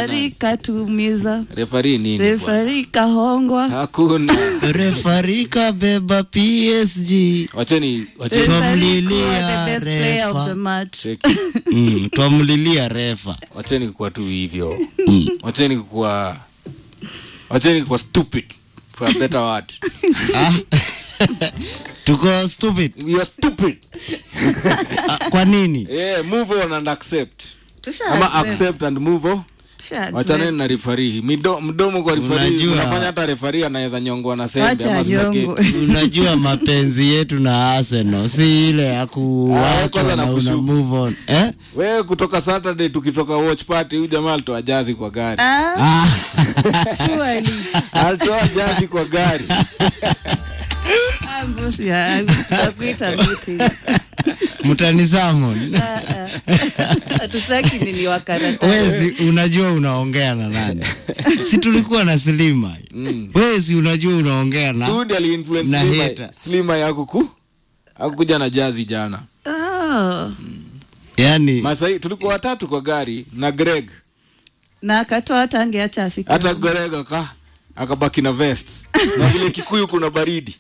refari katumiza refari nini bwana? refari kahongwa hakuna refarika beba PSG wacheni wacheni Referee kuwa Twamlilia the best player of refa. the match cheki mm, twamlilia refa wacheni kuwa tu hivyo wacheni kuwa wacheni kuwa stupid for a better word ah? tuko stupid you are stupid ah, kwa nini yeah, move on and accept Tusha ama accept. accept and move on Tusha accept. wachaneni na refari Mido, mdomo kwa refari Unajua- unafanya hata refari anaweza nyongwa na sembe Wacha ama nyongo. spaghetti unajua mapenzi yetu na Arsenal si ile ya Ah, kuwacha kwanza na una nakushuku. move on eh? wewe kutoka saturday tukitoka watch party huyu jamaa alitoa jazi kwa gari Ah, ah, surely. alitoa jazi kwa gari Ah, bosi, ya, tutakuita meeting. mtani Salmon Ah, ah. hatutaki nini wakaratasi wezi unajua unaongea na nani si tulikuwa na Slima Mm. wezi unajua unaongea na sundi aliinfluence Na Slima- hater. slima ya kuku akukuja na jazi jana Ah. yani masai tulikuwa watatu kwa gari na greg na akatoa hata angeacha afike hata greg aka akabaki na vest na vile kikuyu kuna baridi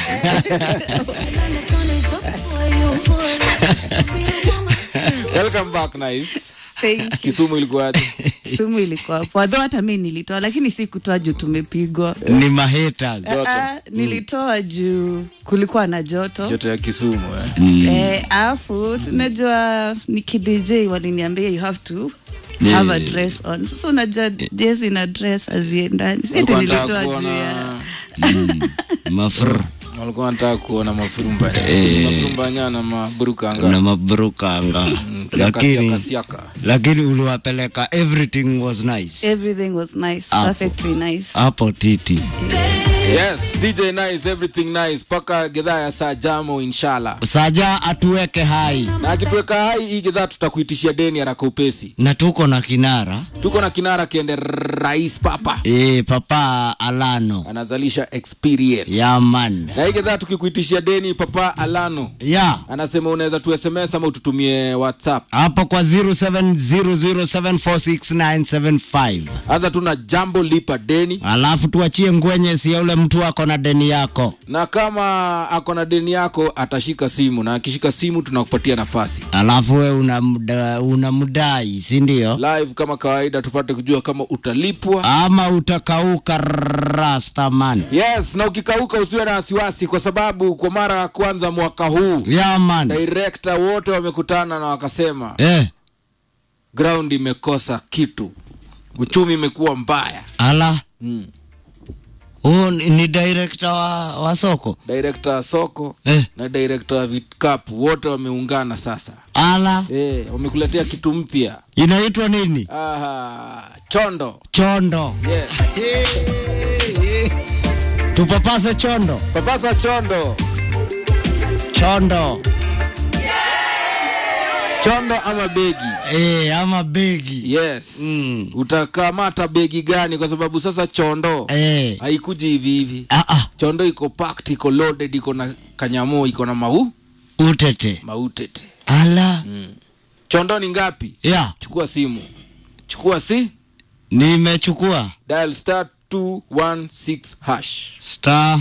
welcome back nice Thank you. kisumu ilikuwaje sumu ilikuwa poa Though hata mi nilitoa lakini si kutoa juu tumepigwa ni mahaters Joto. Ah, nilitoa juu kulikuwa na joto joto ya kisumu eh. Eh, alafu sinajua nikidj waliniambia you have to have a dress on sasa unajua jezi na dress haziendani si ati Walikuwa nilitoa wanataka juu ya kuona mafr walikuwa wanataka kuona mafurumba mafurumba nyana na maburukanga mabrukanga siaka lakini siaka siaka lakini uliwapeleka everything was nice everything was nice Hapo. perfectly nice hapo titi yes dj nice everything nice mpaka gedhaa ya saa jamo inshallah saja atuweke hai na akituweka hai hii gedhaa tutakuitishia deni haraka upesi na tuko na kinara tuko na kinara kiende rais papa e, papa alano anazalisha experience yaman na hii gedhaa tukikuitishia deni papa alano ya anasema unaweza tu sms ama ututumie whatsapp hapo kwa 0700746975 anza tu na jambo lipa deni alafu tuachie ngwenye si ya ule mtu ako na deni yako na kama ako na deni yako atashika simu na akishika simu tunakupatia nafasi alafu we unamda- unamdai si ndio live kama kawaida tupate kujua kama utalipwa ama utakauka rastaman yes na ukikauka usiwe na wasiwasi kwa sababu kwa mara ya kwanza mwaka huu yaman direkta wote wamekutana na wakasema eh, ground imekosa kitu uchumi imekuwa mbaya ala mm. huu ni ni director wa, wa soko direkta wa soko eh, na direkta wa vikapu wote wameungana sasa ala e, wamekuletea kitu mpya inaitwa nini Aha, chondo chondo yes. tupapase chondo papasa chondo chondo chondo ama begi e, ama begi yes Mm. utakamata begi gani kwa sababu sasa chondo e, haikuji hivi hivi ah, ah, chondo iko packed iko loaded iko na kanyamo iko na mau utete mautete ala chondo ni ngapi ya chukua simu chukua si nimechukua dial star 216 hash star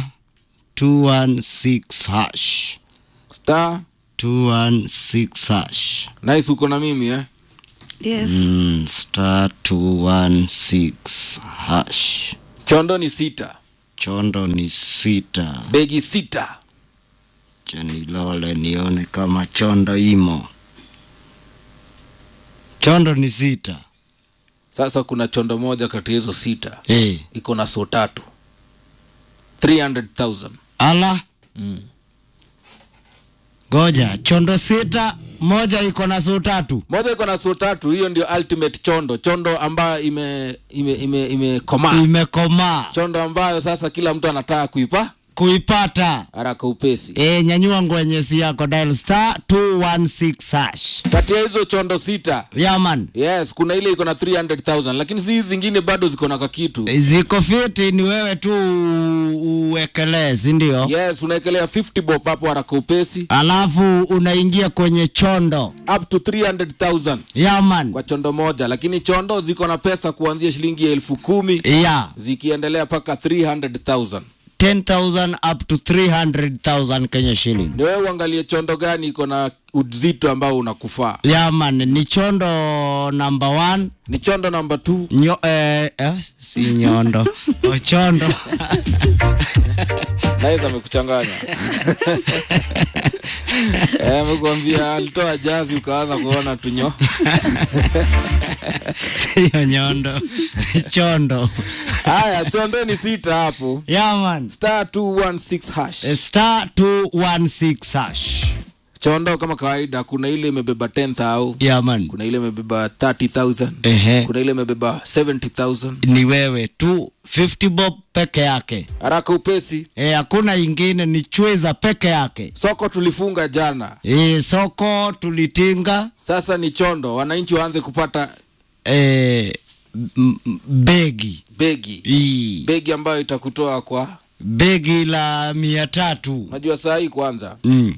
216 hash star 216 hash nice uko na mimi eh yes mm, star 216 hash chondo ni sita chondo ni sita begi sita chanilole nione kama chondo imo chondo ni sita sasa kuna chondo moja kati ya hizo sita hey. iko na so tatu 300000 ala goja chondo sita moja iko na suu tatu moja iko na so tatu hiyo ndio ultimate chondo chondo ambayo ime ime ime imekomaa imekomaa chondo ambayo sasa kila mtu anataka kuipa kuipata haraka upesi e, nyanyua ngwenyesi yako dial star 216 hash kati ya hizo chondo sita yaman yes kuna ile iko na 300000 lakini si hizi zingine bado ziko na kakitu ziko fiti ni wewe tu uwekelee sindio yes unaekelea 50 bob hapo haraka upesi alafu unaingia kwenye chondo up to 300000 yaman kwa chondo moja lakini chondo ziko na pesa kuanzia shilingi elfu kumi ya zikiendelea mpaka 300000 10000 up to 300000 kenya shilling ni wewe uangalie chondo gani iko na uzito ambao unakufaa yaman ni chondo number one ni chondo namba 2 Nyo, eh, eh, si nyondo O, chondo naweza amekuchanganya Eh, amekwambia alitoa jazi ukaanza kuona tunyo hiyo nyondo chondo haya chondo ni sita hapo yaman star 216 hash star 216 hash chondo kama kawaida kuna ile imebeba 10000 yaman kuna ile imebeba 30000 Ehe. kuna ile imebeba 70000 ni wewe tu 50 bob peke yake haraka upesi e, hakuna ingine ni chweza peke yake soko tulifunga jana e, soko tulitinga sasa ni chondo wananchi waanze kupata e, m- m- begi begi Ii, begi ambayo itakutoa kwa begi la mia tatu unajua saa hii kwanza mm.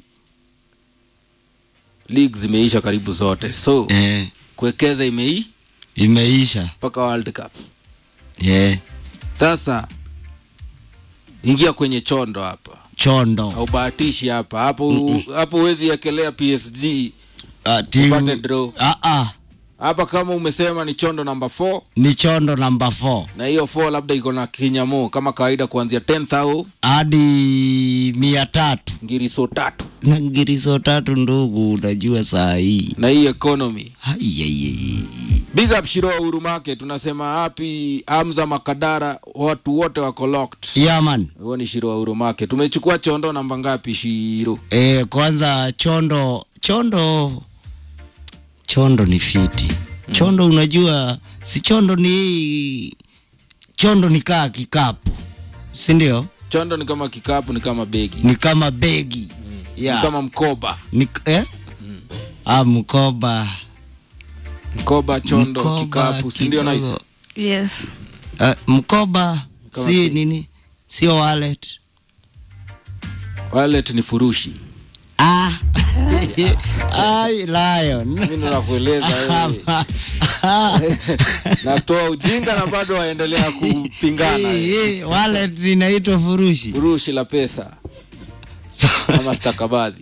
league zimeisha karibu zote so e, kuwekeza imei imeisha mpaka world cup e, sasa ingia kwenye chondo hapa chondo aubahatishi hapa hapo hapo huwezi ekelea psg Ati- upate draw. Ah, ah, hapa kama umesema ni chondo namba 4 ni chondo namba 4 na hiyo 4 labda iko na kinyamo kama kawaida kuanzia 10000 hadi mia tatu ngiriso tatu na ngiriso tatu ndugu unajua saa hii na hii economy Ai, ai, ai. big up shiro uhuru market tunasema happy hamza makadara watu wote wako locked yaman huo ni shiro uhuru market tumechukua chondo namba ngapi shiro e, kwanza chondo chondo chondo ni fiti chondo unajua si chondo ni chondo ni kaa kikapu sindio chondo ni kama kikapu ni kama begi ni kama begi ni yeah. kama mkoba ni, eh? ah, mkoba mkoba chondo Mkoba kikapu si ndio nice kidogo. yes Ah, mkoba Kama si begi. nini sio wallet wallet ni furushi ah. Ai, lion mimi ndo nakueleza wewe natoa ujinga na bado waendelea kupingana Eh, eh, wallet inaitwa furushi furushi la pesa ama stakabadhi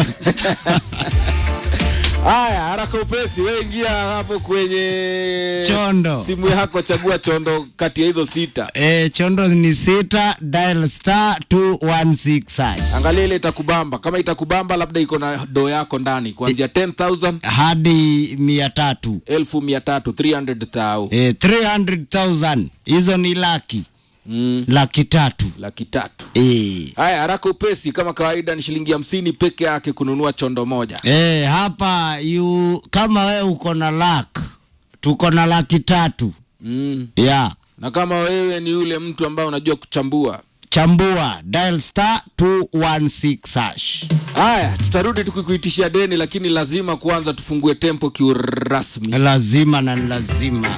haya haraka upesi we ingia hapo kwenye Chondo. simu yako chagua chondo kati ya hizo sita E, chondo ni sita dial star 216 hash angalia ile itakubamba kama itakubamba labda iko na do yako ndani kuanzia 10000 hadi mia tatu elfu mia tatu 300,000 e, 300,000 hizo ni laki mm, laki tatu laki tatu e. haya haraka upesi kama kawaida ni shilingi hamsini peke yake kununua chondo moja E, hapa yu, kama we uko na lak tuko na laki tatu mm. ya na kama wewe ni yule mtu ambaye unajua kuchambua chambua dial star 216 hash haya tutarudi tukikuitishia deni lakini lazima kwanza tufungue tempo kiurasmi lazima na lazima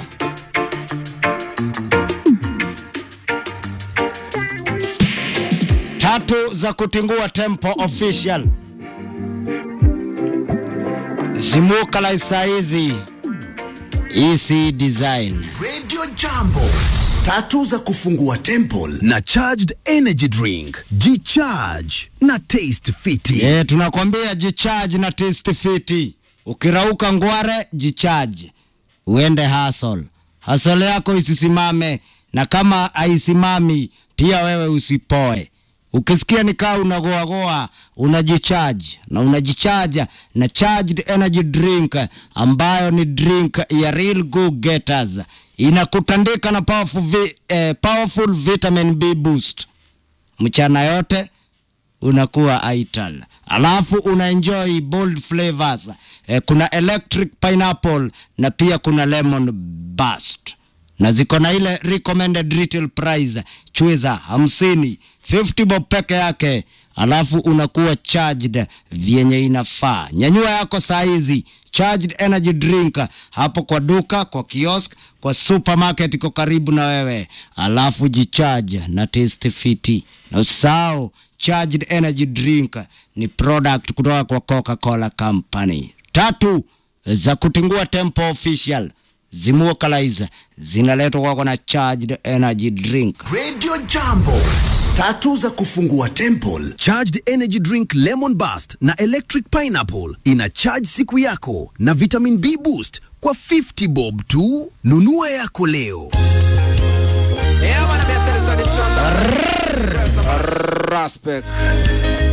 tatu za kutingua tempo official zimuka la saizi ec design Radio Jambo. Tatu za kufungua temple na charged energy drink. G-charge na taste fiti. e, tunakwambia jicharge na taste fiti ukirauka ngware jicharge uende hasol hasol yako isisimame na kama haisimami pia wewe usipoe ukisikia nikaa unagoagoa unajicharge na unajichaja na charged energy drink ambayo ni drink ya real go getters inakutandika na powerful, vi, eh, powerful vitamin b boost mchana yote unakuwa ital alafu una enjoy bold flavors eh, kuna electric pineapple na pia kuna lemon bust na ziko na ile recommended retail price chweza hamsini 50 bob peke yake alafu unakuwa charged vyenye inafaa nyanyua yako saa hizi charged energy drink hapo kwa duka kwa kiosk kwa supermarket iko karibu na wewe alafu jicharge na taste fiti na usahau charged energy drink ni product kutoka kwa coca-cola company tatu za kutingua tempo official zimuokalize zinaletwa kwako na charged energy drink Radio Jambo. Tatu za kufungua temple. Charged energy drink lemon burst na electric pineapple ina charge siku yako na vitamin B boost kwa 50 bob tu. Nunua yako leo. Respect.